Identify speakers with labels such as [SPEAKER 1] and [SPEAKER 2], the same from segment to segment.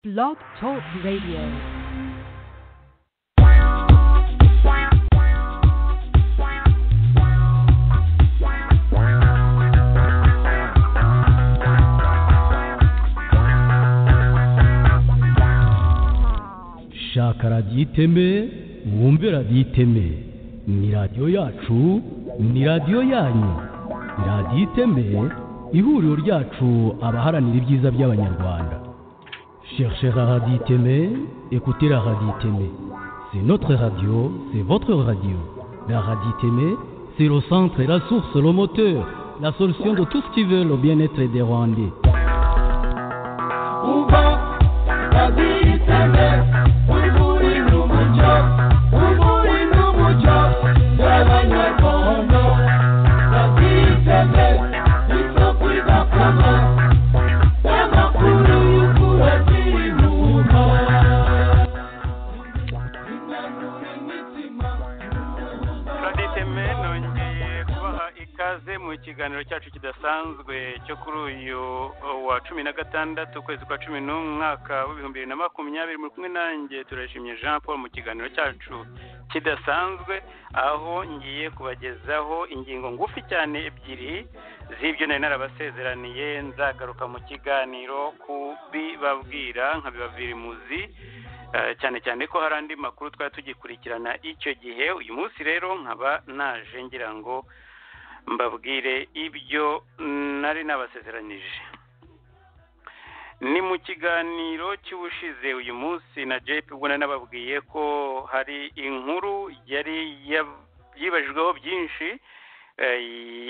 [SPEAKER 1] Blog Talk Radio.
[SPEAKER 2] shaka radiyo iteme mwumve radiyo iteme ni radiyo yacu ni radiyo yanyu ni radiyo iteme ihuriro ryacu abaharanira ibyiza by'abanyarwanda cherchez la radio iteme écoutez la radio iteme c'est notre radio c'est votre radio la radio iteme c'est le centre la source le moteur la solution de tout ce qui veut le bien-être des rwandais
[SPEAKER 3] raditeme nongeye kubaha ikaze mu kiganiro cyacu kidasanzwe cyo kuri uyu uh, wa cumi na gatandatu ukwezi kwa cumi n'umwaka w'ibihumbi bibiri na makumyabiri muri kumwe nanjye turashimye jean paul mu kiganiro cyacu kidasanzwe aho ngiye kubagezaho ingingo ngufi cyane ebyiri z'ibyo nari narabasezeraniye nzagaruka mu kiganiro kubibabwira nkabibabwira imuzi Eh, cyane cyane ko hari andi makuru twari tugikurikirana icyo gihe uyu munsi rero nkaba naje ngira ngo mbabwire ibyo nari nabasezeranije ni mu kiganiro cy'ubushize uyu munsi na jepe ubwo nari nababwiye ko hari inkuru yari yab- yibajijweho byinshi eh,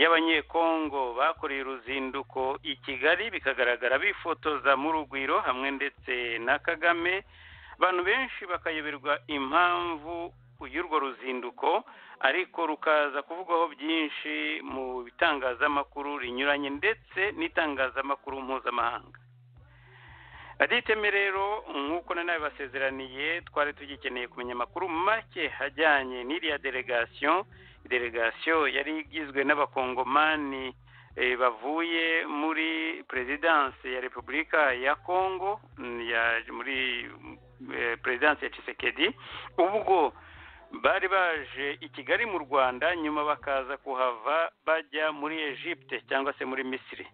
[SPEAKER 3] y'abanyekongo bakoreye uruzinduko i kigali bikagaragara bifotoza mu rugwiro hamwe ndetse na kagame abantu benshi bakayoberwa impamvu y'urwo ruzinduko ariko rukaza kuvugwaho byinshi mu bitangazamakuru rinyuranye ndetse n'itangazamakuru mpuzamahanga raditeme rero nk'uko na nawe basezeraniye twari tugikeneye kumenya amakuru make ajyanye n'iriya delegasiyo delegasiyo yari igizwe n'abakongomani eh, bavuye muri perezidanse ya repubulika ya kongo mm, ya- muri eh, perezidanse ya Tshisekedi ubwo bari baje i kigali mu rwanda nyuma bakaza kuhava bajya muri egypte cyangwa se muri misiri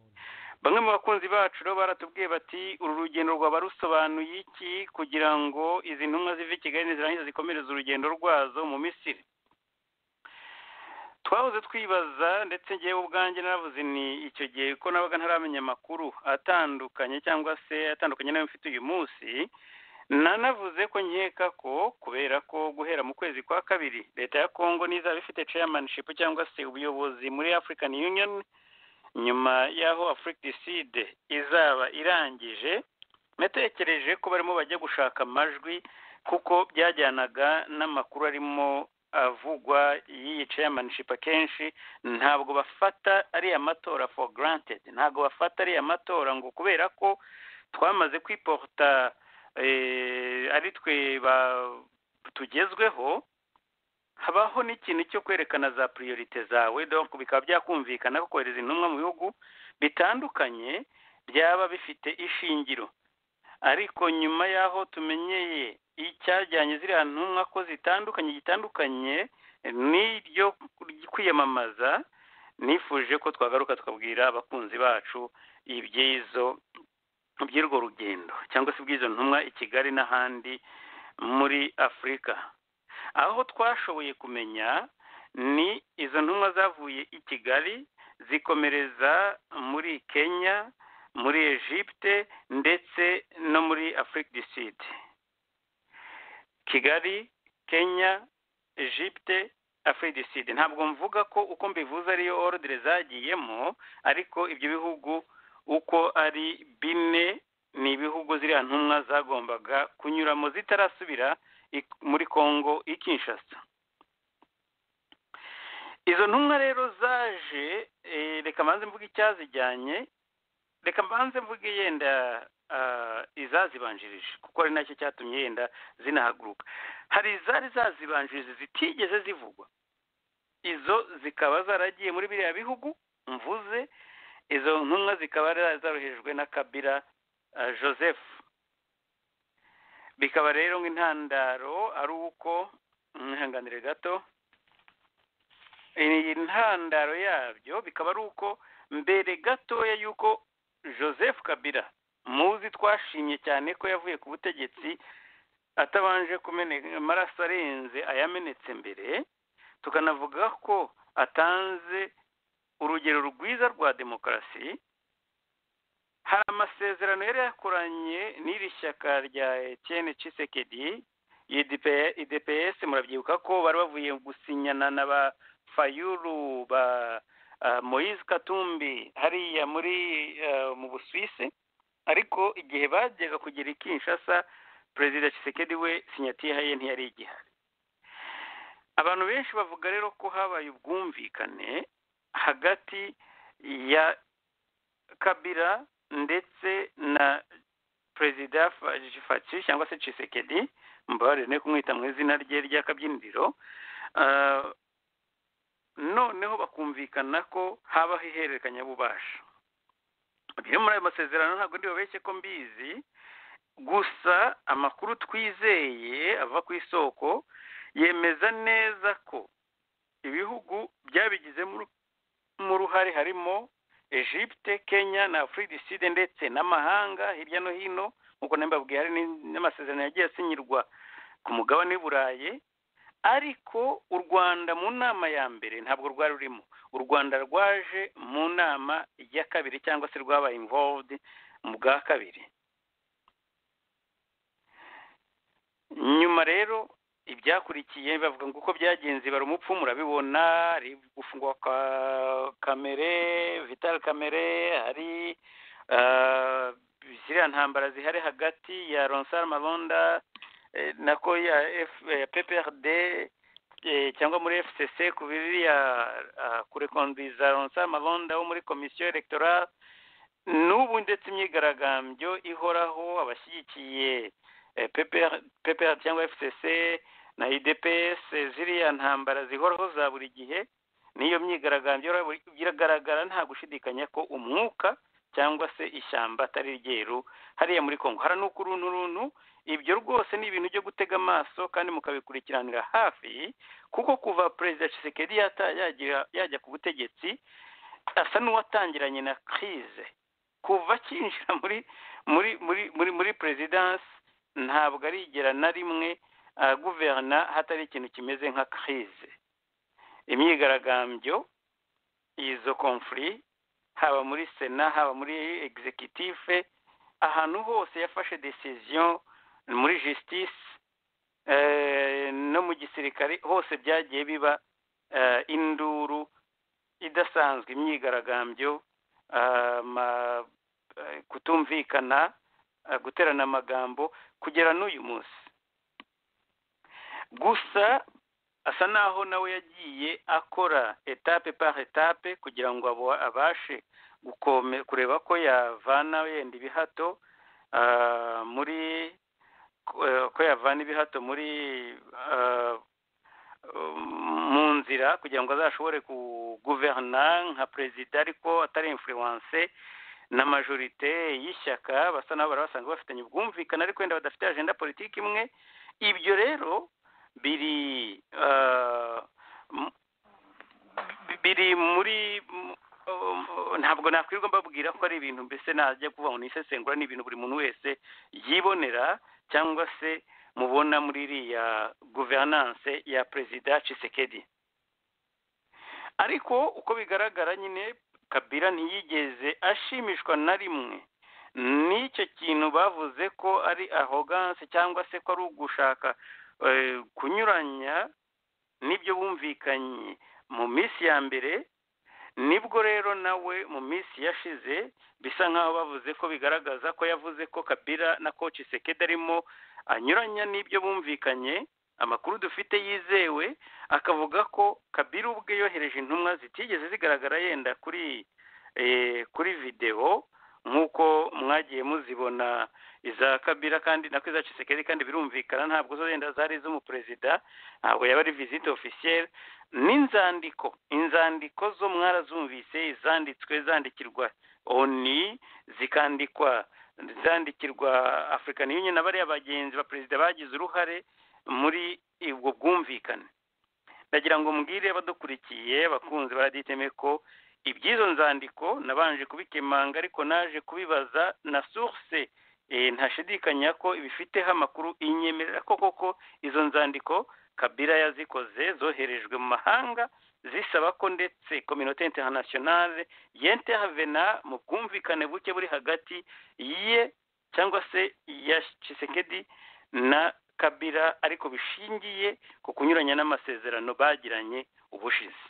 [SPEAKER 3] bamwe mu bakunzi bacu rero baratubwiye bati uru rugendo rwaba rusobanuye iki kugira ngo izi ntumwa zive i kigali nizirangiza zikomereze urugendo rwazo mu misiri twahoze twibaza ndetse ngewe ubwanjye naravuze ni icyo gihe ko nabaga ntaramenya amakuru atandukanye cyangwa se atandukanye n'ayo mfite uyu munsi nanavuze ko nkeka ko kubera ko guhera mu kwezi kwa kabiri leta ya kongo n'izaba ifite chairmanship cyangwa se ubuyobozi muri african union nyuma y'aho africticide izaba irangije natekereje ko barimo bajya gushaka amajwi kuko byajyanaga n'amakuru arimo avugwa y'iyi chairmanship akenshi ntabwo bafata ariya matora for granted ntabwo bafata ariya matora ngo kubera ko twamaze kwiporta eh, ari twe ba- tugezweho habaho n'ikintu cyo kwerekana za priorite zawe donc bikaba byakumvikana ko kohereza intumwa mu bihugu bitandukanye byaba bifite ishingiro ariko nyuma y'aho tumenyeye icyajyanye ziriya ntumwa ko zitandukanye gitandukanye n'iryo kwiyamamaza nifuje ko twagaruka tukabwira abakunzi bacu iby'izo by'urwo rugendo cyangwa se bw'izo ntumwa i kigali n'ahandi muri afurika aho twashoboye kumenya ni izo ntumwa zavuye i kigali zikomereza muri kenya muri egypte ndetse no muri afurika du sud kigali kenya egypte afurika du sud ntabwo mvuga ko uko mbivuze ariyo ordre zagiyemo ariko ibyo bihugu uko ari bine ni ibihugu ziriya ntumwa zagombaga kunyuramo zitarasubira i- muri kongo i kinshasa izo ntumwa rero zaje eh, reka mbanze mvuge icyazijyanye reka mbanze mvuge yenda ah, izazibanjirije kuko ari nacyo cyatumye yenda zinahaguruka hari izari zazibanjirije zitigeze zivugwa izo zikaba zaragiye muri biriya bihugu mvuze izo ntumwa zikaba zari zarohejwe na kabira ah, joseph bikaba rero nk'intandaro ari uko mwihanganire gato iyi ntandaro yabyo bikaba ari uko mbere gatoya y'uko joseph kabila muzi twashimye cyane ko yavuye ku butegetsi atabanje kumeneka amaraso arenze ayamenetse mbere tukanavuga ko atanze urugero rwiza rwa demokarasi hari amasezerano yari yakoranye n'iri shyaka rya etiyeni cisekedi idps murabyibuka ko bari bavuye gusinyana na ba fayuru ba moise katumbi hariya muri mu busuwisi ariko igihe bajyaga kugera i kinshasa perezida cisekedi we sinyatiya ye ntiyari igihari abantu benshi bavuga rero ko habaye ubwumvikane hagati ya kabira ndetse na perezida faci cyangwa se cisekedi mbabarire ne kumwita mu izina rye ry'akabyiniriro noneho bakumvikana ko habaho ihererekanyabubasha bimwe muri ayo masezerano ntabwo ndibabeshye ko mbizi gusa amakuru twizeye ava ku isoko yemeza neza ko ibihugu byabigizemo uruhare harimo egypte kenya na afuride ndetse n'amahanga hirya no hino nk'uko mbabwiye hari n'amasezerano yagiye asinyirwa ku mugabane w'iburayi ariko u rwanda mu nama ya mbere ntabwo rwari rurimo u rwanda rwaje mu nama ya kabiri cyangwa se rwabaye involved mu bwa kabiri nyuma rero ibyakurikiye bavuga ngo uko byagenze bari umupfu murabibona hari gufungwa kwa kamere vitali kamere hari ziriya ntambara zihari hagati ya ronsari maronda nako ya pprd cyangwa muri fcc ku biriya kurekondiriza ronsari maronda wo muri komisiyo elegitoral n'ubu ndetse imyigaragambyo ihoraho abashyigikiye ppr cyangwa fcc na idps ziriya ntambara zihoraho za buri gihe n'iyo myigaragambyo biragaragara nta gushidikanya ko umwuka cyangwa se ishyamba atari ryeru hariya muri congo hara n'ukuruntu runtu ibyo rwose ni ibintu byo gutega amaso kandi mukabikurikiranira hafi kuko kuva perezida cisekedi yajya ku butegetsi asa n'uwatangiranye na kirize kuva akinjira muri muri muri muri muri perezidansi ntabwo arigera na rimwe guverna hatari ikintu kimeze nka kirize imyigaragambyo izo komfuri haba muri sena haba muri egizekitife ahantu hose yafashe desiziyo muri jisitisi no mu gisirikare hose byagiye biba induru idasanzwe imyigaragambyo kutumvikana guterana amagambo kugera n'uyu munsi gusa asa naho nawe yagiye akora etape par etape kugira ngo abashe kureba ko yavana yenda ibihato muri ko yavana ibihato muri mu nzira kugira ngo azashobore kuguverna nka perezida ariko atari influence na majorite y'ishyaka basa n'aho bari basanzwe bafitanye ubwumvikane ariko wenda badafite ajenda politiki imwe ibyo rero biri biri muri ntabwo nakwirwa mbabwira ko ari ibintu mbese najya kuvuga ngo nisesengura ni ibintu buri muntu wese yibonera cyangwa se mubona muri iriya guverinance ya perezida cisekedi ariko uko bigaragara nyine kabira ntiyigeze ashimishwa na rimwe n'icyo kintu bavuze ko ari ahoganse cyangwa se ko ari ugushaka kunyuranya n'ibyo bumvikanye mu minsi ya mbere nibwo rero nawe mu minsi yashize bisa nk'aho bavuze ko bigaragaza ko yavuze ko kabira na koci sekeda arimo anyuranya n'ibyo bumvikanye amakuru dufite yizewe akavuga ko kabiri ubwe yohereje intumwa zitigeze zigaragara yenda kuri kuri videwo nk'uko mwagiye muzibona iza kabira kandi nako iza cisekedi kandi birumvikana ntabwo zo zenda zari iz'umuperezida ntabwo yaba ari visite ofisiyeri n'inzandiko inzandiko zo mwarazumvise zanditswe zandikirwa oni zikandikwa zandikirwa afurika union na bariya bagenzi ba perezida bagize uruhare muri ubwo bwumvikane ndagira ngo mbwire abadukurikiye bakunze baraditeme ko iby'izo nzandiko nabanje kubikemanga ariko naje kubibaza na source ntashidikanya ko ibifiteho amakuru inyemerera ko koko izo nzandiko kabira yazikoze zoherejwe mu mahanga zisaba ko ndetse kominote interinasiyonale yentehavena mu bwumvikane buke buri hagati ye cyangwa se ya cisekedi na kabira ariko bishingiye ku kunyuranya n'amasezerano bagiranye ubushize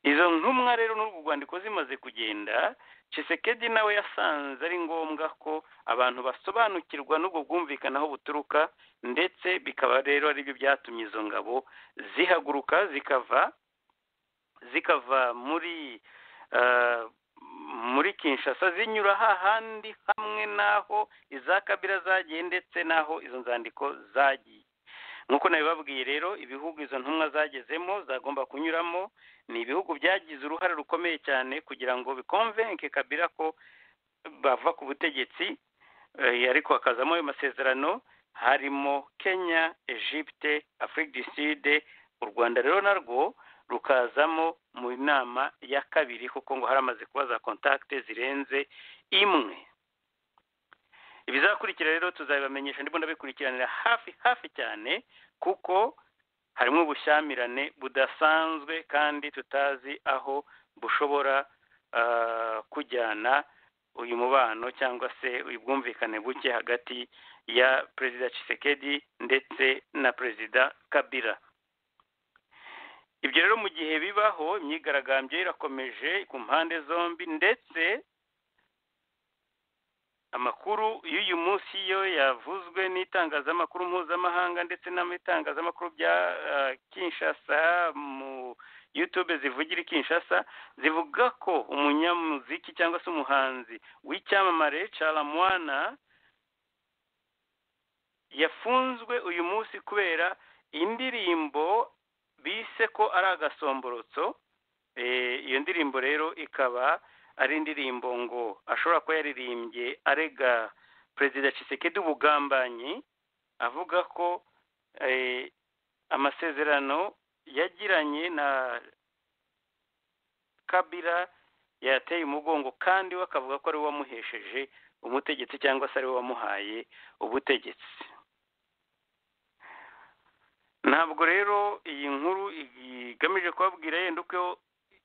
[SPEAKER 3] izo ntumwa rero n'urwo rwandiko zimaze kugenda cisekedi nawe yasanze ari ngombwa ko abantu basobanukirwa n'ubwo bwumvikane aho buturuka ndetse bikaba rero aribyo byatumye izo ngabo zihaguruka zikava zikava muri muri kinshasa zinyura hahandi hamwe n'aho iza kabira zagiye ndetse n'aho izo nzandiko zagiye nk'uko nabibabwiye rero ibihugu izo ntumwa zagezemo zagomba kunyuramo ni ibihugu byagize uruhare rukomeye cyane kugira ngo bikonvenke kabira ko bava ku butegetsi ariko hakazamo ayo masezerano harimo kenya egypte afurika du sud u rwanda rero narwo rukazamo mu nama ya kabiri kuko ngo haramaze kuba za kontakite zirenze imwe ibizakurikira rero tuzabibamenyesha ndimo ndabikurikiranira hafi hafi cyane kuko harimo ubushyamirane budasanzwe kandi tutazi aho bushobora kujyana uyu mubano cyangwa se uyu bwumvikane buke hagati ya perezida Tshisekedi ndetse na perezida kabira ibyo rero mu gihe bibaho imyigaragambyo irakomeje ku mpande zombi ndetse amakuru y'uyu munsi yo yavuzwe n'itangazamakuru mpuzamahanga ndetse n'itangazamakuru bya kinshasa mu yutube zivugira kinshasa zivuga ko umunyamuziki cyangwa se umuhanzi w'icyamamare caramwana yafunzwe uyu munsi kubera indirimbo bise ko ari agasomborotso iyo ndirimbo rero ikaba ari indirimbo ngo ashobora kuba yaririmbye arega perezida Tshisekedi ubugambanyi avuga ko amasezerano yagiranye na kabira yateye umugongo kandi we akavuga ko ari we wamuhesheje umutegetsi cyangwa se ari we wamuhaye ubutegetsi ntabwo rero iyi nkuru igamije kubabwira yenda uko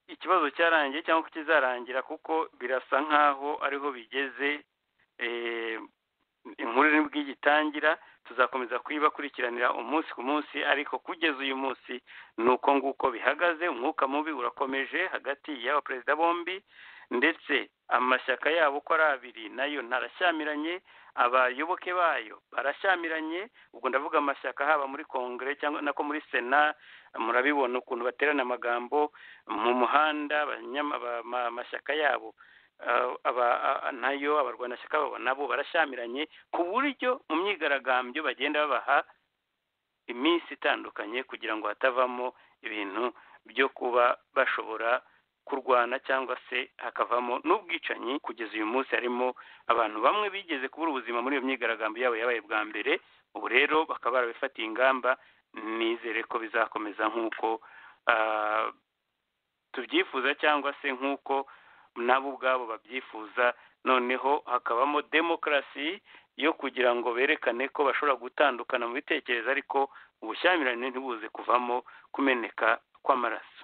[SPEAKER 3] ikibazo cyarangiye cyangwa kizarangira kuko birasa nk'aho ariho bigeze inkuru nibwo igitangira tuzakomeza kuyibakurikiranira umunsi ku munsi ariko kugeza uyu munsi ni uko nguko bihagaze umwuka mubi urakomeje hagati y'aba perezida bombi ndetse amashyaka yabo uko ari abiri nayo ntarashyamiranye abayoboke bayo barashyamiranye ubwo ndavuga amashyaka haba muri kongere cyangwa nako muri sena murabibona ukuntu baterana amagambo mu muhanda amashyaka yabo nayo abarwanashyaka babo nabo barashyamiranye ku buryo mu myigaragambyo bagenda babaha iminsi itandukanye kugira ngo hatavamo ibintu byo kuba bashobora kurwana cyangwa se hakavamo n'ubwicanyi kugeza uyu munsi harimo abantu bamwe bigeze kubura ubuzima muri iyo myigaragambyo yabo yabaye bwa mbere ubu rero bakaba barabifatiye ingamba nizere ko bizakomeza nk'uko tubyifuza cyangwa se nk'uko nabo ubwabo babyifuza noneho hakabamo demokarasi yo kugira ngo berekane ko bashobora gutandukana mu bitekerezo ariko ubushyamirane ntibuze kuvamo kumeneka kw'amaraso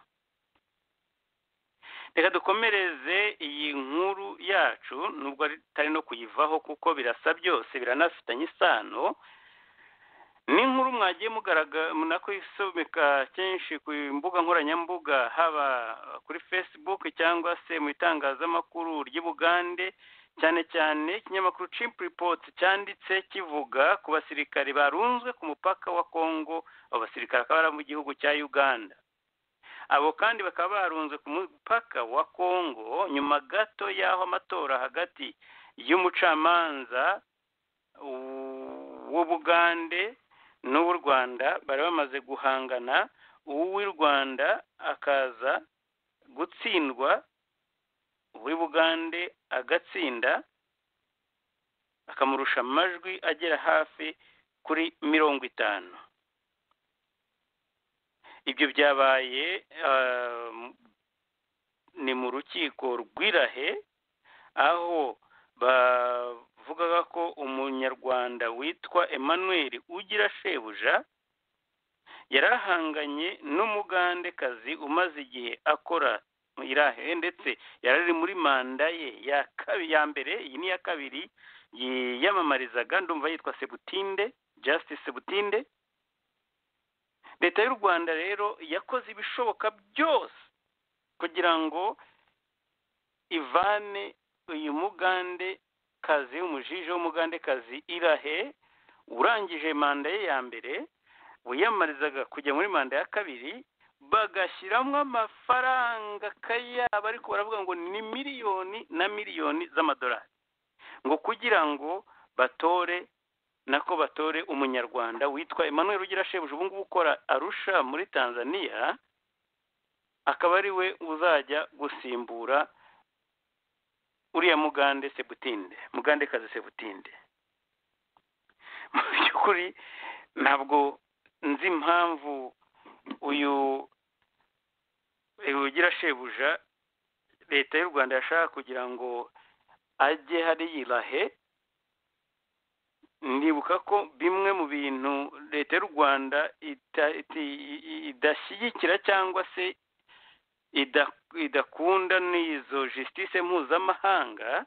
[SPEAKER 3] reka dukomereze iyi nkuru yacu nubwo atari no kuyivaho kuko birasa byose biranafitanye isano n'inkuru mwagiye kuyisomeka kenshi ku mbuga nkoranyambuga haba kuri facebook cyangwa se mu itangazamakuru ry'ubugande cyane cyane ikinyamakuru chimp report cyanditse kivuga ku basirikare barunzwe ku mupaka wa congo abo basirikare akaba ari mu gihugu cya uganda abo kandi bakaba barunze ku mupaka wa congo nyuma gato y'aho amatora hagati y'umucamanza w'ubugande n'uw'u rwanda bari bamaze guhangana uw'i rwanda akaza gutsindwa uw'i bugande agatsinda akamurusha amajwi agera hafi kuri mirongo itanu ibyo byabaye ni mu rukiko rw'irahe aho bavugaga ko umunyarwanda witwa emmanuel ugira shebuja yarahanganye n'umugandekazi umaze igihe akora irahe ndetse yari ari muri manda ye ya kabiri ya mbere iyi ni iya kabiri yiyamamarizaga ndumva yitwa sebutinde justice sebutinde leta y'u rwanda rero yakoze ibishoboka byose kugira ngo ivane uyu mugande kazi umujije w'umugandekazi irahe urangije manda ye ya mbere wiyamamarizaga kujya muri manda ya kabiri bagashyiramo amafaranga akayabo ariko baravuga ngo ni miliyoni na miliyoni z'amadolari ngo kugira ngo batore nako batore umunyarwanda witwa emmanuel ugira shebuja ubu ngubu ukora arusha muri tanzania akaba ari we uzajya gusimbura uriya mugande sebutinde mugande kazi sebutinde mu by'ukuri ntabwo nzi impamvu uyu ugira shebuja leta y'u rwanda yashaka kugira ngo ajye hari irahe ndibuka ko bimwe mu bintu leta y'u rwanda idashyigikira cyangwa se idakunda n'izo jisitise mpuzamahanga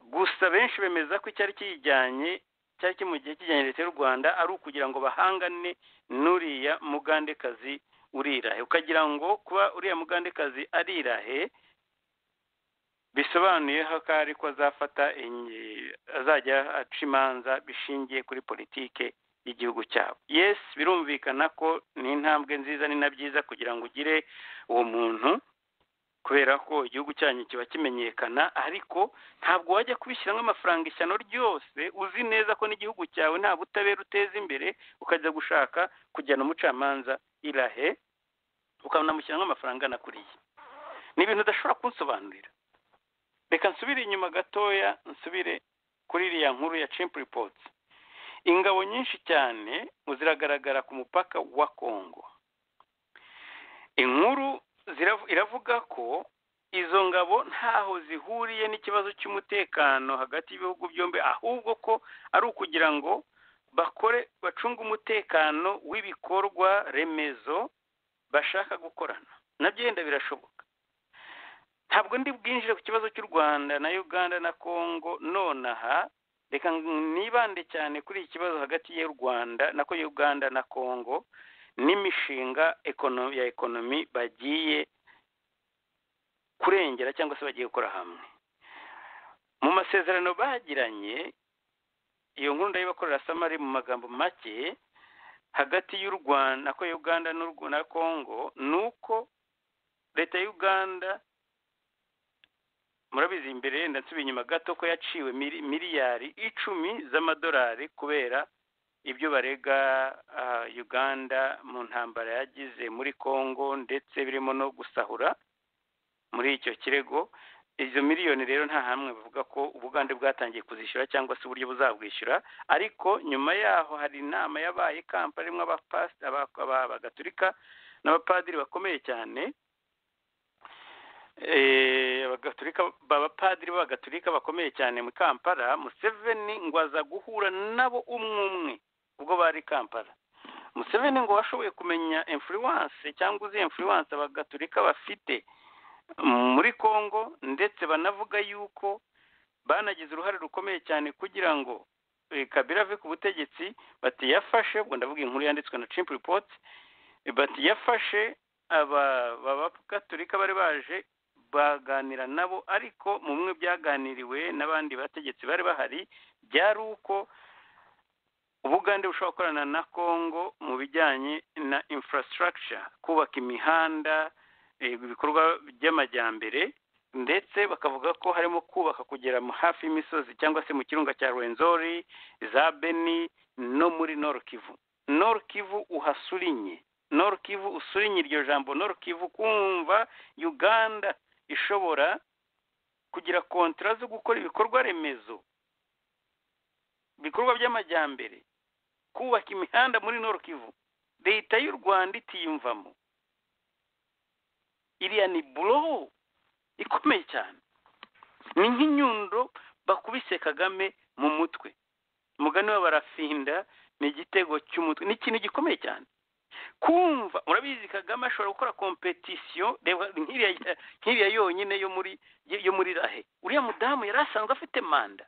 [SPEAKER 3] gusa benshi bemeza ko icyari kijyanye cyari kimugiye kijyanye leta y'u rwanda ari ukugira ngo bahangane n'uriya mugandekazi urirahe ukagira ngo kuba uriya mugandekazi arirahe bisobanuye ko ari ko azafata azajya aca imanza bishingiye kuri politike y'igihugu cyabo yesi birumvikana ko ni intambwe nziza ni na byiza kugira ngo ugire uwo muntu kubera ko igihugu cyanyu kiba kimenyekana ariko ntabwo wajya kubishyiramo amafaranga ishyano ryose uzi neza ko n'igihugu cyawe nta butabera uteza imbere ukajya gushaka kujyana umucamanza irahe ukanamushyiramo amafaranga anakuriye ni ibintu udashobora kunsobanurira reka nsubire inyuma gatoya nsubire kuri iriya nkuru ya cimpu ripotsi ingabo nyinshi cyane ziragaragara ku mupaka wa kongo inkuru iravuga ko izo ngabo ntaho zihuriye n'ikibazo cy'umutekano hagati y'ibihugu byombi ahubwo ko ari ukugira ngo bakore bacunge umutekano w'ibikorwa remezo bashaka gukorana nabyo yenda birashoboka ntabwo ndi bwinjire ku kibazo cy'u rwanda na uganda na kongo nonaha reka nibande cyane kuri iki kibazo hagati y'u rwanda nako uganda na kongo n'imishinga ya ekonomi bagiye kurengera cyangwa se bagiye gukora hamwe mu masezerano bagiranye iyo nkuru ndayibakorera samari mu magambo make hagati y'u rwanda nako uganda na kongo ni uko leta y'uganda murabizi imbere yenda nsubiye inyuma gato ko yaciwe miliyari icumi z'amadolari kubera ibyo barega uganda mu ntambara yagize muri congo ndetse birimo no gusahura muri icyo kirego izo miliyoni rero nta hamwe bavuga ko ubugande bwatangiye kuzishyura cyangwa se uburyo buzabwishyura ariko nyuma yaho hari inama yabaye kampani irimo abagatulika n'abapadiri bakomeye cyane abagaturika abapadiri b'abagatulika bakomeye cyane mu kampala museveni ngo aza guhura nabo umwe umwe ubwo bari kampala museveni ngo washoboye kumenya influence cyangwa uzi influence abagaturika bafite muri congo ndetse banavuga yuko banagize uruhare rukomeye cyane kugira ngo kabira ave ku butegetsi bati yafashe ubwo ndavuga inkuru yanditswe na cimpu ripoti bati yafashe aba b'abagatulika bari baje baganira nabo ariko mu bimwe byaganiriwe n'abandi bategetsi bari bahari byari uko ubugande bushobora gukorana na congo mu bijyanye na infrastructure kubaka imihanda ibikorwa by'amajyambere ndetse bakavuga ko harimo kubaka kugera hafi y'imisozi cyangwa se mu kirunga cya rwenzori za beni no muri norokivu norokivu uhasurinye norokivu usurinye iryo jambo norokivu kumva uganda ishobora kugira kontara zo gukora ibikorwa remezo ibikorwa by'amajyambere kubaka imihanda muri Kivu leta y'u rwanda itiyumvamo iriya ni buroho ikomeye cyane ni nk'inyundo bakubise kagame mu mutwe umugani we barafinda ni igitego cy'umutwe ni ikintu gikomeye cyane kumva murabizi kagame ashobora gukora kompetisiyo reba nk'iriya yonyine yo muri yo muri rahe uriya mudamu yari asanzwe afite manda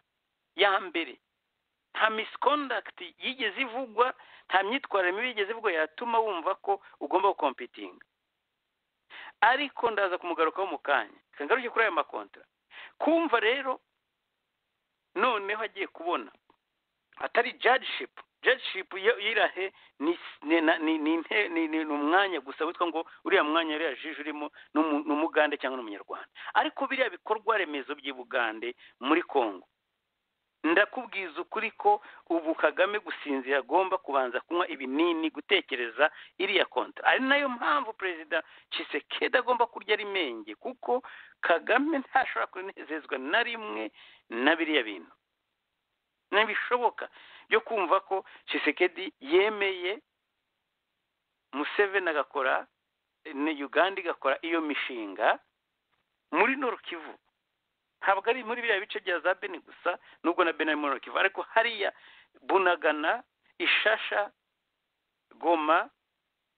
[SPEAKER 3] ya mbere nta misikondagiti yigeze ivugwa nta myitwarire mibi yigeze ivugwa yatuma wumva ko ugomba gukompetinga ariko ndaza kumugarukaho mu kanya ngaruke kuri ayo makontra kumva rero noneho agiye kubona atari jadishipu jadishipu yirahe ni umwanya gusa witwa ngo uriya mwanya uriya jije urimo ni umugande cyangwa n'umunyarwanda ariko biriya bikorwa remezo by'ubugande muri congo ndakubwiza ukuri ko ubu kagame gusinzira agomba kubanza kunywa ibinini gutekereza iriya konta ari nayo mpamvu perezida Tshisekedi agomba kurya ari menge kuko kagame ntashobora kunezezwa na rimwe na biriya bintu ntibishoboka byo kumva ko Tshisekedi yemeye museveni agakora na uganda igakora iyo mishinga muri Kivu ntabwo ari muri biriya bice bya za beni gusa nubwo na beni ari muri kivu ariko hariya bunagana ishasha goma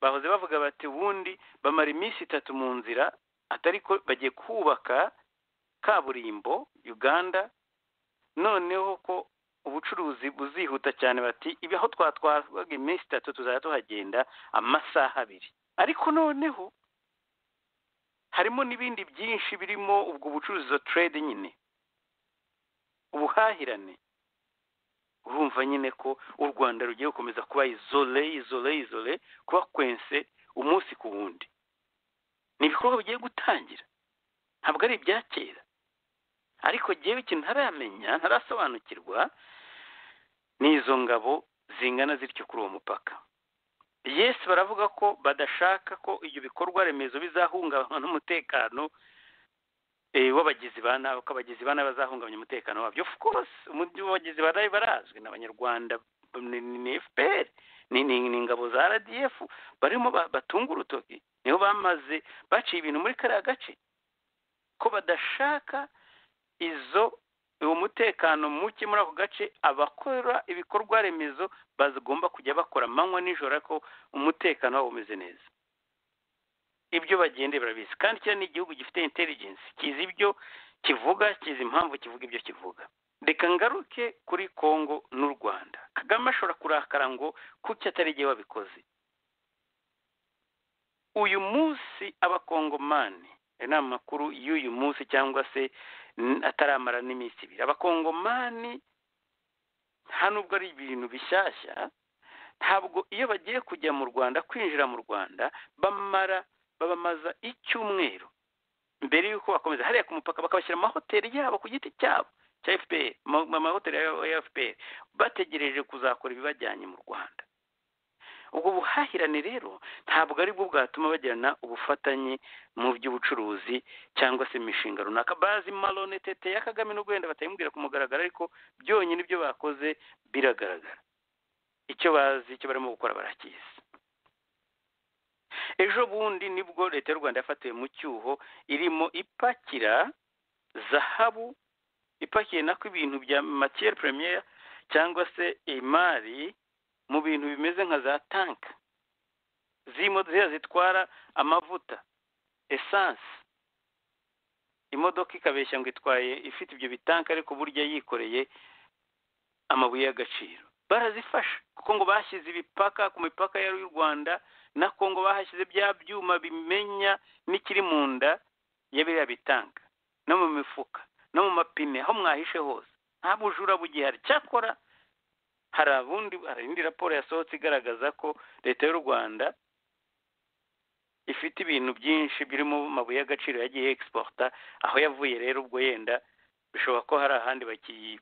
[SPEAKER 3] bahoze bavuga bati ubundi bamara iminsi itatu mu nzira atari ko bagiye kubaka kaburimbo uganda noneho ko ubucuruzi buzihuta cyane bati ibi aho twatwarwaga iminsi itatu tuzajya tuhagenda amasaha abiri ariko noneho harimo n'ibindi byinshi birimo ubwo bucuruzi za trade nyine ubuhahirane urumva nyine ko u rwanda rugiye gukomeza kuba izole izole izole kuba kwense umunsi ku wundi ni ibikorwa bigiye gutangira ntabwo ari ibya kera ariko ngewe ikintu ntaramenya ntarasobanukirwa ni izo ngabo zingana zityo kuri uwo mupaka yesi baravuga ko badashaka ko ibyo bikorwa remezo bizahungabanywa n'umutekano w'abagizi ba nabi ko abagizi ba nabi bazahungabanya umutekano wabyo of course abagizi ba nabi barazwi ni abanyarwanda ni fpr ni ingabo za rdf barimo batunga urutoki niho bamaze baciye ibintu muri kariya gace ko badashaka izo uwo mutekano muke muri ako gace abakora ibikorwa remezo bagomba kujya bakora amanywa nijoro ariko umutekano wabo umeze neza ibyo bagende barabizi kandi kiriya ni igihugu gifite intelligence kizi ibyo kivuga kizi impamvu kivuga ibyo kivuga reka ngaruke kuri congo n'u rwanda kagame ashobora kurakara ngo kuki atari igihe wabikoze uyu munsi abakongomani ni amakuru y'uyu munsi cyangwa se ataramara n'iminsi ibiri abakongomani nta nubwo ari ibintu bishyashya ntabwo iyo bagiye kujya mu rwanda kwinjira mu rwanda bamara babamaza icyumweru mbere y'uko bakomeza hariya ku mupaka bakabashyira amahoteli yabo ku giti cyabo cya fpr amahoteli ya fpr bategereje kuzakora ibibajyanye mu rwanda ubwo buhahirane rero ntabwo ari bwo bwatuma bagirana ubufatanye mu by'ubucuruzi cyangwa se imishinga runaka bazi marone tete ya kagame n'ubwo wenda batayimubwira ku mugaragaro ariko byonyine ibyo bakoze biragaragara icyo bazi icyo barimo gukora barakizi ejo bundi nibwo leta y'u rwanda yafatiwe mu cyuho irimo ipakira zahabu ipakiye nako ibintu bya matiyeri premiere cyangwa se imari mu bintu bimeze nka za tanka z'imodoka zitwara amavuta esanse imodoka ikabeshya ngo itwaye ifite ibyo bitanka ariko burya yikoreye amabuye y'agaciro barazifasha kuko ngo bashyize ibipaka ku mipaka y'u rwanda na kongo bahashyize bya byuma bimenya n'ikiri mu nda ya biriya bitanka no mu mifuka no mu mapine aho mwahishe hose nta bujura bugihari cyakora hari abundi hari indi raporo yasohotse igaragaza ko leta y'u rwanda ifite ibintu byinshi birimo amabuye y'agaciro yagiye egisiporta aho yavuye rero ubwo yenda bishoboka ko hari ahandi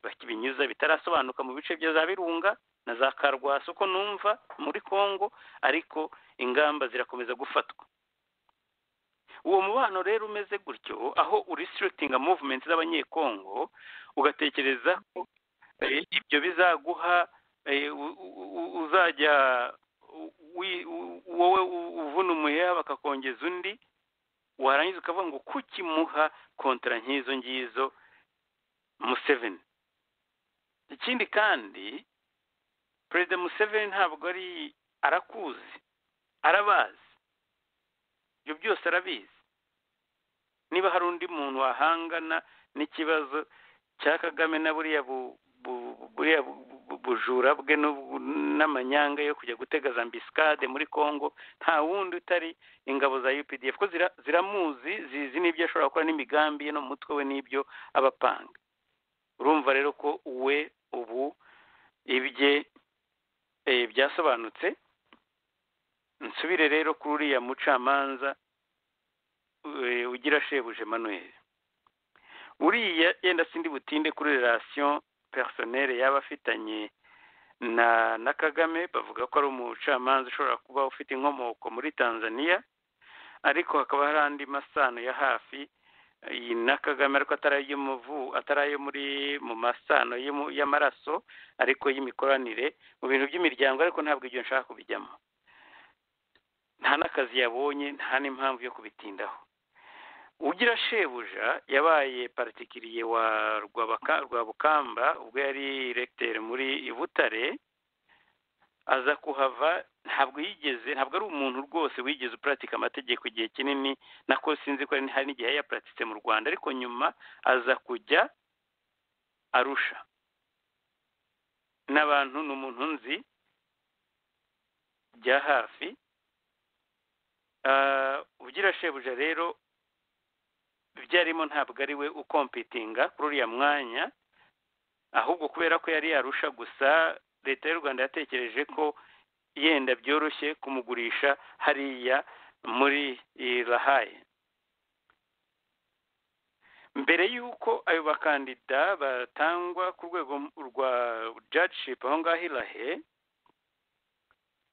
[SPEAKER 3] bakibinyuza bitarasobanuka mu bice bya za birunga na za karwasi uko numva muri congo ariko ingamba zirakomeza gufatwa uwo mubano rero umeze gutyo aho urisiritinga muvumenti z'abanyekongo ugatekereza ko ibyo bizaguha uzajya wowe uvuna umuheha bakakongeza undi warangiza ukavuga ngo kukimuha kontara nk'izo ngizo museveni ikindi kandi perezida museveni ntabwo ari arakuzi arabazi ibyo byose arabizi niba hari undi muntu wahangana n'ikibazo cya kagame na buriya buriya bujura bwe n'amanyanga yo kujya gutega za mbisikade muri congo nta wundi utari ingabo za updf ko ziramuzi zizi n'ibyo ashobora gukora n'imigambi ye no mu mutwe we n'ibyo abapanga urumva rero ko we ubu ibye byasobanutse nsubire rero kuri uriya mucamanza ugira shebuja manuel uriya yenda sindi butinde kuri relasiyo personel yaba afitanye na na kagame bavuga ko ari umucamanza ushobora kuba ufite inkomoko muri tanzania ariko hakaba hari andi masano ya hafi na kagame ariko atari ayo muri mu masano y'amaraso ariko y'imikoranire mu bintu by'imiryango ariko ntabwo ibyo nshaka kubijyamo nta n'akazi yabonye nta n'impamvu yo kubitindaho ugira shebuja yabaye partikiye wa rwabukamba ubwo yari regiteri muri butare aza kuhava ntabwo yigeze ntabwo ari umuntu rwose wigeze uparatika amategeko igihe kinini nako sinzi ko hari n'igihe yayaparatitse mu rwanda ariko nyuma aza kujya arusha n'abantu ni umuntu nzi bya hafi ugira shebuja rero ibyo arimo ntabwo ari we ukompitinga kuri uriya mwanya ahubwo kubera ko yari yarusha gusa leta y'u rwanda yatekereje ko yenda byoroshye kumugurisha hariya muri lahaye mbere y'uko ayo bakandida batangwa ku rwego rwa judgeship aho ngaho irahe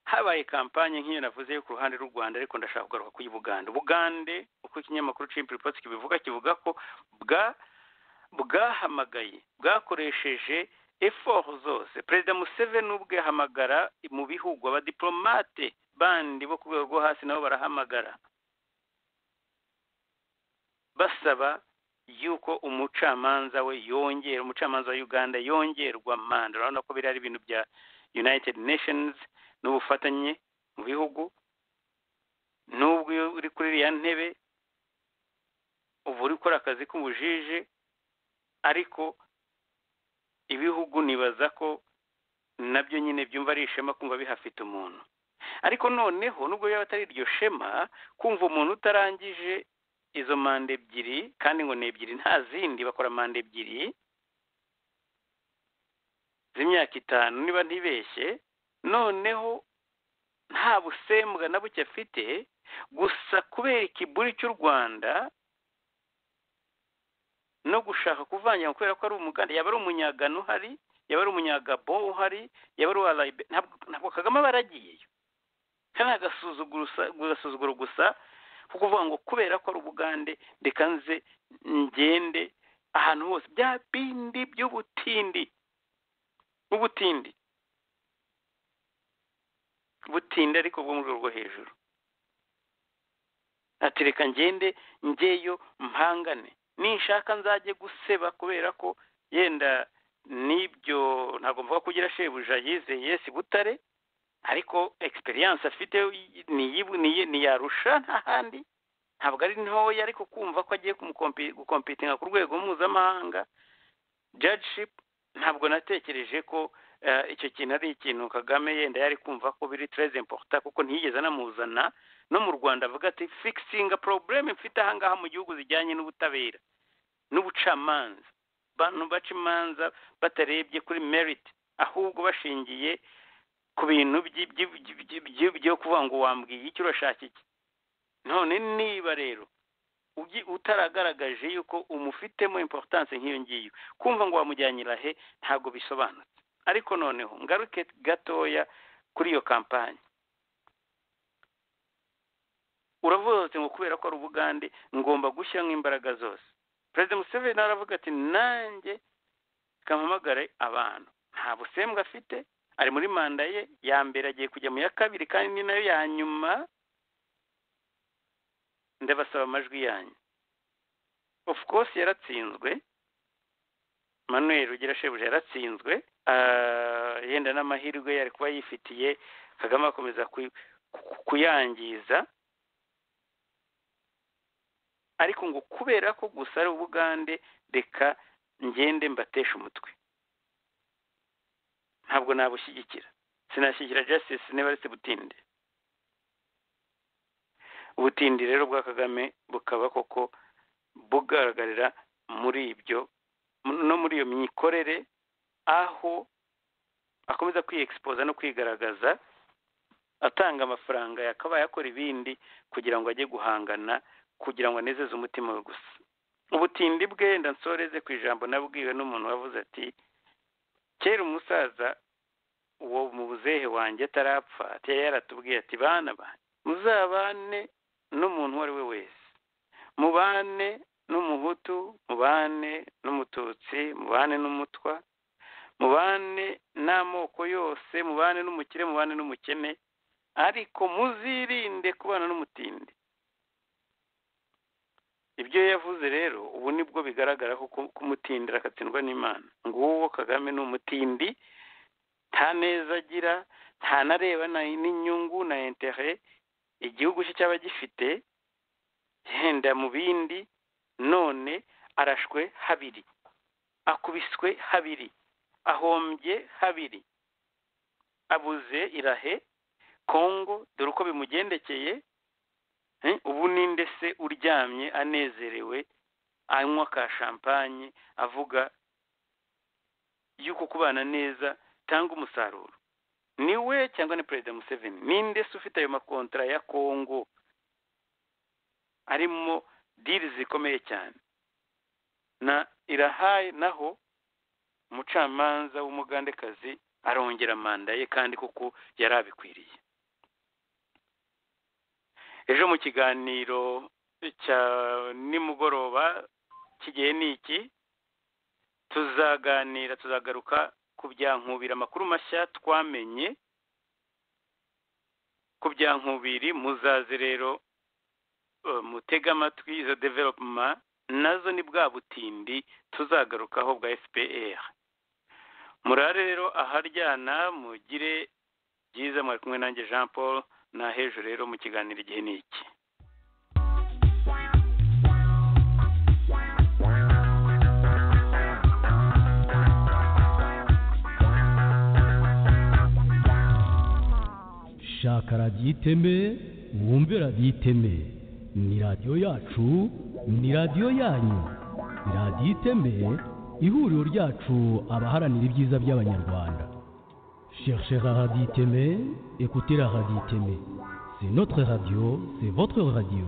[SPEAKER 3] habaye kampanye nk'iyo navuze yo ku ruhande rw'u rwanda ariko ndashaka kugaruka kuri bugande bugande uko ikinyamakuru cimpiriposi kibivuga kivuga ko bwa bwahamagaye bwakoresheje eforo zose perezida museveni ubwe ahamagara mu bihugu abadiporomate bandi bo ku rwego rwo hasi nabo barahamagara basaba yuko umucamanza we yongera umucamanza wa uganda yongerwa manda urabona ko biri ari ibintu bya united nations n'ubufatanye mu bihugu n'ubwo uri kuri iriya ntebe uba uri gukora akazi k'ubujije ariko ibihugu nibaza ko nabyo nyine byumva ari ishema kumva bihafite umuntu ariko noneho nubwo yaba atari iryo shema kumva umuntu utarangije izo manda ebyiri kandi ngo ni ebyiri nta zindi bakora manda ebyiri z'imyaka itanu niba ntibeshye noneho nta busembwa na buke afite gusa kubera ikiburi cy'u rwanda no gushaka kuvanga kubera ko ari umuganda yaba ari umunyagano uhari yaba ari umunyagabo uhari yaba ari uwa rayibe ntabwo kagame aba yaragiyeyo kandi agasuzuguro gusa ko kuvuga ngo kubera ko ari ubugande reka nze ngende ahantu hose bya bindi by'ubutindi ubutindi butinda ariko bwo mu rwego rwo hejuru ati reka ngende ngeyo mpangane ninshaka nzajye guseba kubera ko yenda n'ibyo ntabwo mvuga kugira shebuja yizeye yesi butare ariko egisperiyanse afite ntiyarusha ntahandi ntabwo ari ntoya ariko kumva ko agiye gukompitinga ku rwego mpuzamahanga judgeshipu ntabwo natekereje ko icyo kintu ari ikintu kagame yenda yari kumva ko biri tereze importa kuko ntiyigeze anamuzana no mu rwanda avuga ati fikisinga porobuleme mfite ahangaha mu gihugu zijyanye n'ubutabera n'ubucamanza abantu baca imanza batarebye kuri meriti ahubwo bashingiye ku bintu byo kuvuga ngo wambwiye icyo urashaka iki none niba rero utaragaragaje yuko umufitemo importance nk'iyo ngiyo kumva ngo wamujyanira he ntabwo bisobanutse ariko noneho ngaruke gatoya kuri iyo kampani uravuze ngo kubera ko ari ubugande ngomba gushyiramo imbaraga zose perezida museveni aravuga ati nanjye kampamagare abantu nta busembwa afite ari muri manda ye ya mbere agiye kujya mu ya kabiri kandi ni nayo ya nyuma ndabasaba amajwi yanyu of course yaratsinzwe manuel ugira shebuja yaratsinzwe ah, yenda n'amahirwe yari kuba yifitiye kagame akomeza ku- ku- kuyangiza ariko ngo kubera ko gusa ari ubugande reka ngende mbateshe umutwe ntabwo nabushyigikira sinashyigikira justice niba aretse butinde ubutindi rero bwa kagame bukaba koko bugaragarira muri ibyo no muri iyo mikorere aho akomeza kwiyexpoza no kwigaragaza atanga amafaranga yakabaye akora ibindi kugira ngo ajye guhangana kugira ngo anezeze umutima we gusa ubutindi bwe ndansoreze ku ijambo nabwiwe n'umuntu wavuze ati kera umusaza uwo mu buzehe wanjye atarapfa ati yari yaratubwiye ati bana banjye muzabane n'umuntu uwo ari we wese mubane n'umuhutu mubane n'umututsi mubane n'umutwa mubane n'amoko yose mubane n'umukire mubane n'umukene ariko muzirinde kubana n'umutindi ibyo yavuze rero ubu nibwo bigaragara ko ku- kumutindira agatsindwa n'imana nguwo kagame ni umutindi nta neza agira ntanareba na- n'inyungu na intere igihugu cye cyaba gifite yenda mu bindi none arashwe habiri akubiswe habiri ahombye habiri abuze irahe kongo dore uko bimugendekeye Eh, ubu ninde se uryamye anezerewe anywa ka shampanye avuga yuko kubana neza tanga umusaruro ni we cyangwa ni perezida museveni ninde se ufite ayo makontara ya kongo arimo diri zikomeye cyane na irahaye naho umucamanza w'umugandekazi arongera manda ye kandi kuko yari abikwiriye ejo mu kiganiro cya nimugoroba kigiye ni iki tuzaganira tuzagaruka ku byankubira amakuru mashya twamenye ku byankubiri muzaze rero eh, mutege amatwi izo developuma nazo ni bwa butindi tuzagarukaho bwa fpr murare rero aharyana mugire byiza mwari kumwe nanjye jean paul nahejo rero mu kiganiro igihe ni iki
[SPEAKER 2] shaka radiyo iteme wumve radiyo iteme ni radiyo yacu ni radiyo yanyu ni radiyo iteme ihuriro ryacu abaharanira ibyiza by'abanyarwanda cherchez la radio iteme écoutez la radio iteme c'est notre radio c'est votre radio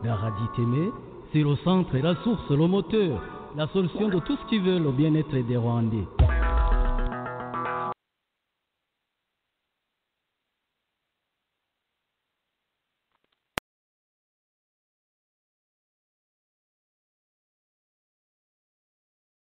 [SPEAKER 2] la radio iteme c'est le centre et la source le moteur la solution de tout ce qui veut le bien-être des rwandais